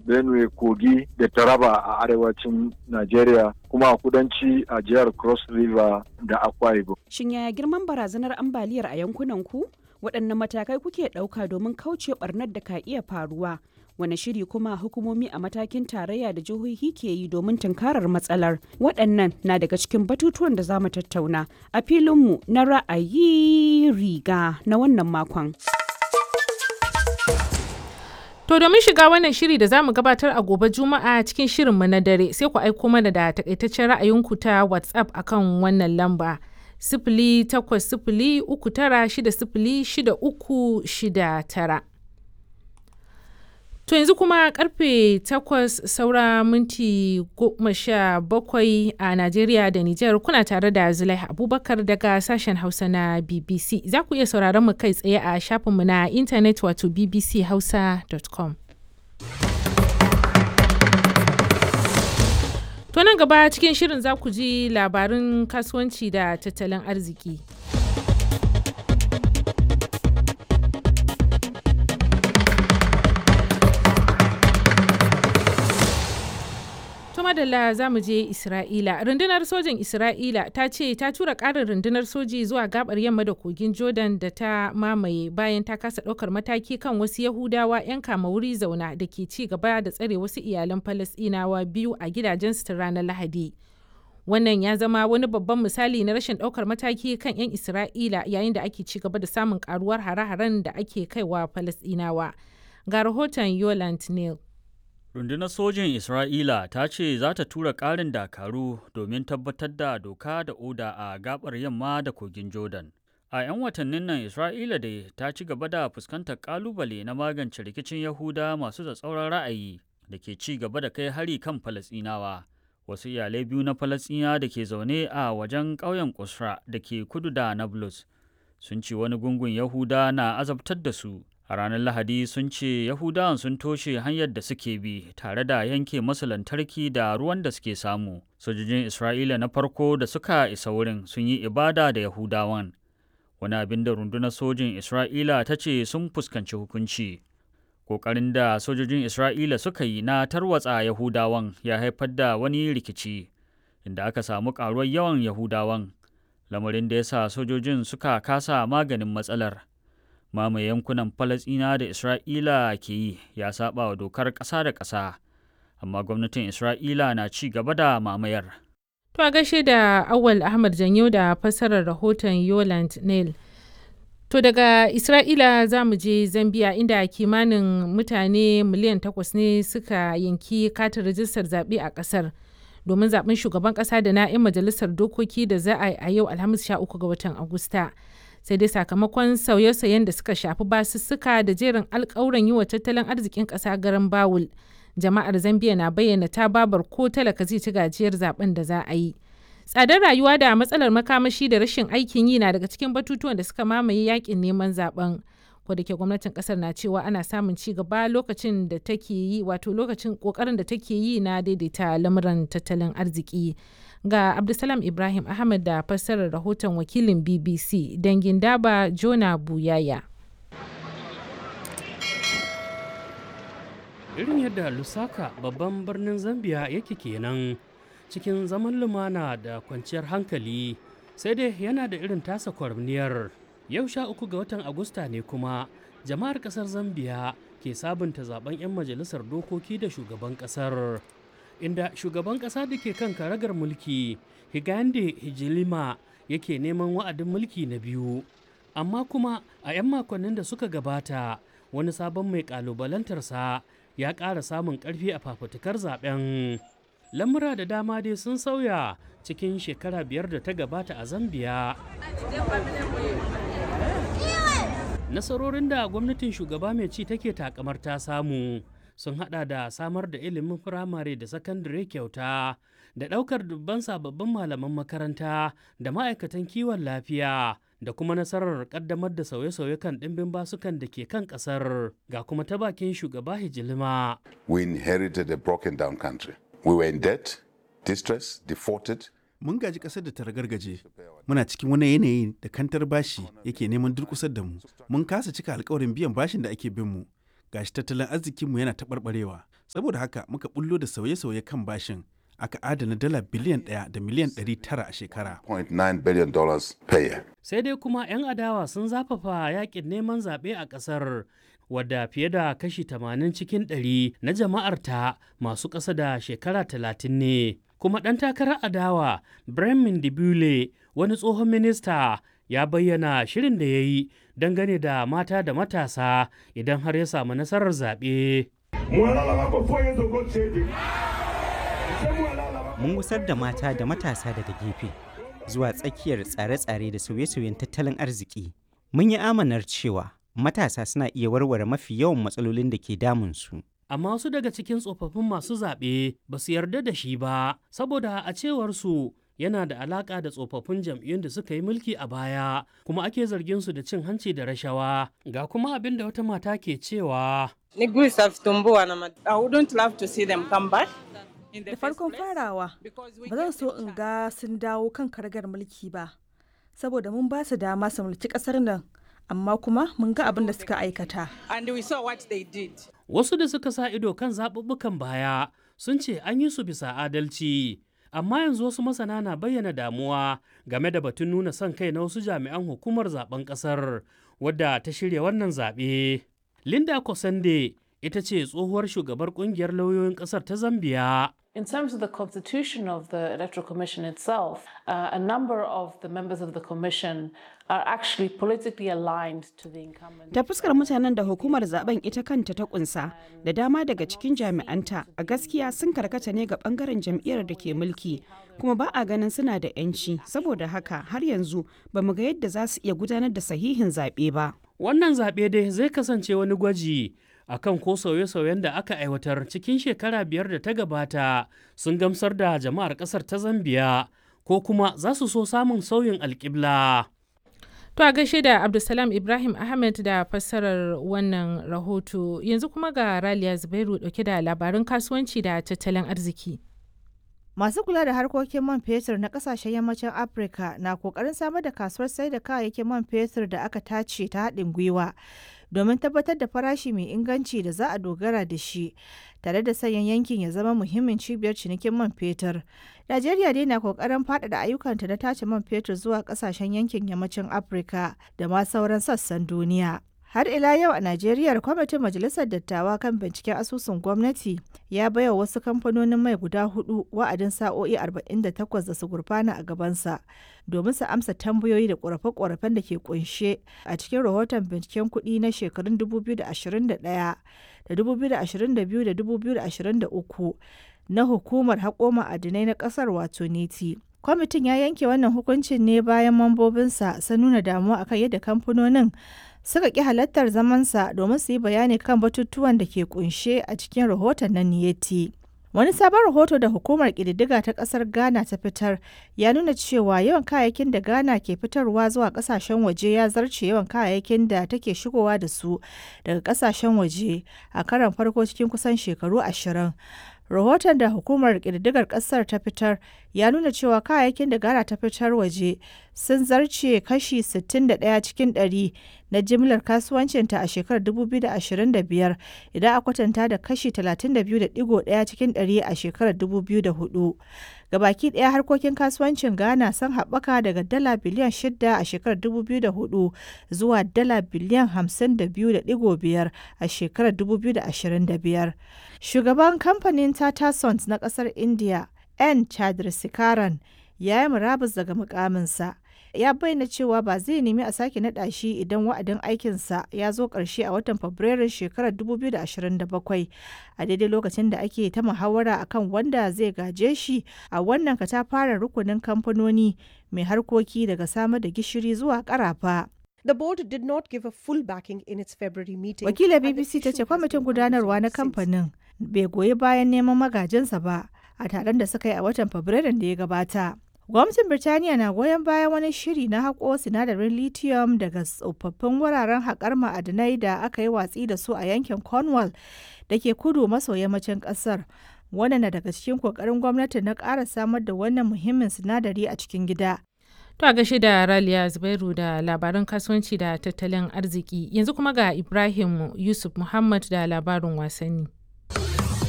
benue kogi da taraba a arewacin najeriya kuma a kudanci a jihar cross river da akwa ibom Shin yaya girman barazanar ambaliyar a yankunan ku? Waɗanne matakai kuke ɗauka domin kauce ɓarnar da ka iya faruwa? Wane shiri kuma hukumomi a matakin tarayya da jihohi ke yi domin tunkarar matsalar? Waɗannan na daga cikin batutuwan da za mu tattauna a filinmu na ra'ayi riga na wannan makon. To domin shiga wannan shiri da zamu gabatar a gobe Juma'a cikin shirinmu na dare sai ku aiko mana da takaitaccen ra'ayinku ta WhatsApp akan wannan lamba. Sifili takwas sifili uku tara shida sifili shida uku shida tara. To yanzu kuma karfe takwas saura minti goma sha bakwai a Najeriya da Nijar kuna tare da Zulai Abubakar daga sashen Hausa na BBC. Za ku iya sauraron mu kai tsaye a shafinmu na intanet wato bbchausa.com. To nan gaba cikin shirin za ku ji labarin kasuwanci da tattalin arziki. madalla za mu je Isra'ila. Rundunar sojin Isra'ila ta ce ta tura ƙarin rundunar soji zuwa gabar yamma da kogin Jordan da ta mamaye bayan ta kasa ɗaukar mataki kan wasu Yahudawa 'yan kama wuri zauna da ke ci gaba da tsare wasu iyalan Falasɗinawa biyu a gidajensu ta ranar Lahadi. Wannan ya zama wani babban misali na rashin ɗaukar mataki kan 'yan Isra'ila yayin da ake ci gaba da samun karuwar hare-haren da ake kaiwa Falasɗinawa. Ga rahoton Yoland Neal. Rundunar sojin Isra'ila ta ce za ta tura ƙarin dakaru domin tabbatar da doka da oda a gabar yamma da kogin Jordan. A 'yan watannin nan Isra'ila dai ta ci gaba da fuskantar ƙalubale na magance rikicin Yahuda masu tsatsauran ra'ayi da ke ci gaba da kai hari kan Falasɗinawa. Wasu iyalai biyu na Falasɗina da ke zaune a wajen ƙauyen Kusra da ke kudu da Nablus sun ce wani gungun Yahuda na azabtar da su. A ranar Lahadi sun ce Yahudawan sun toshe hanyar da suke bi tare da yanke masu lantarki da ruwan da suke samu. Sojojin Isra'ila na farko da suka isa wurin sun yi ibada da Yahudawan. Wani abin da rundunar sojin Isra'ila ta ce sun fuskanci hukunci. Ƙoƙarin da sojojin Isra'ila suka yi na tarwatsa Yahudawan ya haifar da wani rikici, inda aka samu ƙaruwar yawan Yahudawan, lamarin da ya sa sojojin suka kasa maganin matsalar. mamaye yankunan Falasɗina da Isra'ila ke yi ya saba wa dokar ƙasa da ƙasa, amma gwamnatin Isra'ila na ci gaba da mamayar. To a gaishe da Awal Ahmad Janyo da fassarar rahoton Yoland Neil. To daga Isra'ila za mu je Zambiya inda kimanin mutane miliyan takwas ne suka yanki katin rajistar zaɓe a ƙasar. domin zaɓen shugaban ƙasa da na 'yan majalisar dokoki da za a yi a yau Alhamis 13 ga watan Agusta. sai dai sakamakon sauye-sauyen da suka shafi basussuka da jerin alkawuran yi wa tattalin arzikin ƙasa garin bawul jama'ar zambia na bayyana ta babar ko talaka zai ci gajiyar zaben da za a yi tsadar rayuwa da matsalar makamashi da rashin aikin yi na daga cikin batutuwan da suka mamaye yakin neman zaben ko da ke gwamnatin kasar na cewa ana samun ci gaba lokacin da take yi wato lokacin kokarin da take yi na daidaita lamuran tattalin arziki ga Abdulsalam Ibrahim Ahmad da fassarar rahoton wakilin BBC dangin daba Jona Buyaya. Irin yadda Lusaka babban birnin Zambia yake kenan cikin zaman lumana da kwanciyar hankali sai dai yana da irin tasa kwarniyar. Yau sha uku ga watan Agusta ne kuma jama'ar kasar Zambia ke sabunta zaben 'yan majalisar dokoki da shugaban kasar. inda shugaban ƙasa da ke kan karagar mulki higande hijilima yake neman wa'adin mulki na biyu amma kuma a 'yan makonnin da suka gabata wani sabon mai ƙalubalantarsa ya ƙara samun ƙarfi a fafutukar zaben lamura da dama dai sun sauya cikin shekara biyar da ta gabata a zambiya nasarorin da gwamnatin shugaba mai ci take takamar ta samu sun hada da samar da ilimin firamare da sakandare kyauta da ɗaukar dubban sababbin malaman makaranta da ma'aikatan kiwon lafiya da kuma nasarar kaddamar da sauye-sauye kan ɗimbin basukan da ke kan ƙasar ga kuma ta bakin shugaba hijilima. We inherited a broken down country. We were in debt, distress, defaulted. Mun gaji ƙasar da ta ragargaje. Muna cikin wani yanayi da kantar bashi yake neman durƙusar da mu. Mun kasa cika alkawarin biyan bashin da ake bin mu. Gashi tattalin arzikinmu yana taɓarɓarewa Saboda haka muka bullo da sauye-sauye kan bashin aka adana dala biliyan ɗaya da miliyan ɗari tara a shekara. $0.9 billion per year. sai dai kuma 'yan adawa sun zafafa yakin neman zaɓe a ƙasar wadda fiye da kashi 80 cikin 100 na jama'arta masu ƙasa da shekara 30 ne kuma ɗan takarar adawa bremen dibule wani tsohon minista ya bayyana shirin da ya yi dangane da mata da matasa idan har ya samu nasarar zaɓe. Mun gusar da mata da matasa daga gefe zuwa tsakiyar tsare-tsare da sauye-sauyen tattalin arziki. Mun yi amanar cewa matasa suna iya warware mafi yawan matsalolin da ke damunsu. amma wasu daga cikin tsofaffin masu zaɓe ba su yarda da shi ba saboda a cewar su yana da alaƙa da tsofaffin jam'iyyun da suka yi mulki a baya kuma ake zargin su da cin hanci da rashawa ga kuma abin da wata mata ke cewa Nigui Savitumbua na I wouldn't love to see them come back. Da farkon farawa, ba zan so in ga sun dawo kan karagar mulki ba, saboda mun ba su dama su mulki ƙasar nan, amma kuma mun ga abin da suka aikata. And we saw what they did. wasu da suka sa ido kan zaɓuɓɓukan baya sun ce an yi su bisa adalci amma yanzu wasu masana na bayyana damuwa game da batun nuna son kai na wasu jami'an hukumar zaben ƙasar wadda ta shirya wannan zaɓe linda kosande ita ce tsohuwar shugabar ƙungiyar lauyoyin ƙasar ta zambiya In terms of the constitution of the Electoral Commission itself, uh, a number of the members of the Commission are actually politically aligned to the incumbent. Ta fuskar mutanen da hukumar zaben ita kanta ta kunsa da dama daga cikin jami'anta a gaskiya sun karkata ne ga bangaren jam'iyyar da ke mulki kuma ba a ganin suna da 'yanci saboda haka har yanzu ba mu ga yadda za su iya gudanar da sahihin zaɓe ba. wannan zaɓe dai zai kasance wani gwaji akan ko sauye-sauyen da aka aiwatar cikin shekara biyar da ta gabata sun gamsar da jama'ar ƙasar ta zambiya ko kuma za su so samun sauyin alƙibla. To a gaishe da Abdulsalam Ibrahim Ahmed da fassarar wannan rahoto yanzu kuma ga Raliya Zubairu dauke da labarin kasuwanci da tattalin arziki. Masu kula da harkokin man fetur na kasashen yammacin Afirka na kokarin samar da kasuwar sai da kayayyakin man fetur da aka tace ta haɗin gwiwa domin tabbatar da farashi mai inganci da za a dogara da shi tare da sanyan yankin ya zama muhimmin cibiyar cinikin man fetur. Najeriya dai na kokarin faɗaɗa ayyukanta na tace man fetur zuwa ƙasashen yankin yammacin Afirka da ma sauran sassan duniya. Har ila yau a Najeriya kwamitin Majalisar Dattawa kan binciken asusun gwamnati ya baiwa wasu kamfanonin mai guda hudu wa'adin sa'o'i 48 da su gurfana a gabansa domin su amsa tambayoyi da ƙorafe-ƙorafen da ke kunshe a cikin rahoton binciken kuɗi na shekarun 2021 da 2022 da 2023 na hukumar haƙo ma'adinai na ƙasar wato neti. Kwamitin ya yanke wannan hukuncin ne bayan mambobinsa sun nuna damuwa akan yadda kamfanonin suka ƙi halartar zamansa domin su yi bayani kan batutuwan da ke kunshe a cikin rahoton na niyeti. Wani sabon rahoto da hukumar ƙididdiga ta ƙasar Ghana ta fitar ya nuna cewa yawan kayayyakin da Ghana ke fitarwa zuwa ƙasashen waje ya zarce yawan kayayyakin da take shigowa da su daga ƙasashen waje a karon farko cikin kusan shekaru ashirin. rahoton da hukumar ƙididdigar ƙasar ta fitar ya nuna cewa kayayyakin da Ghana ta fitar waje sun zarce kashi 61 cikin 100 na jimlar kasuwancinta a shekarar 2025 idan a kwatanta da kashi 32.1 cikin 100 a shekarar 2004. Gabaki ɗaya harkokin kasuwancin Ghana sun haɓaka daga dala biliyan 6 a shekarar 2004 zuwa dala biliyan 52.5 a shekarar 2025. Shugaban kamfanin Tata Sons na ƙasar India, N. Chandrasekaran, ya yi murabus daga mukaminsa. Ya bayyana cewa ba zai nemi a sake naɗa shi idan wa'adin aikinsa ya zo ƙarshe a watan Fabrairun shekarar 2027 a daidai lokacin da ake ta muhawara akan wanda zai gaje shi a wannan katafaren rukunin kamfanoni mai harkoki daga samar da gishiri zuwa ƙarafa. The board did not give a full backing in its February meeting. Wakilar BBC ta ce kwamitin gudanarwa na kamfanin bai goyi bayan neman magajinsa ba a taron da suka yi a watan Fabrairun da ya gabata. Gwamnatin Birtaniya na goyon bayan wani shiri na haƙo sinadarin lithium daga tsofaffin wuraren haƙar ma'adinai da aka yi watsi da su a yankin Cornwall da ke kudu maso yammacin ƙasar. Wannan na daga cikin ƙoƙarin gwamnati na ƙara samar da wannan muhimmin sinadari a cikin gida. To a gashi da Raliya Zubairu da labaran kasuwanci da tattalin arziki yanzu kuma ga Ibrahim Yusuf Muhammad da labarin wasanni.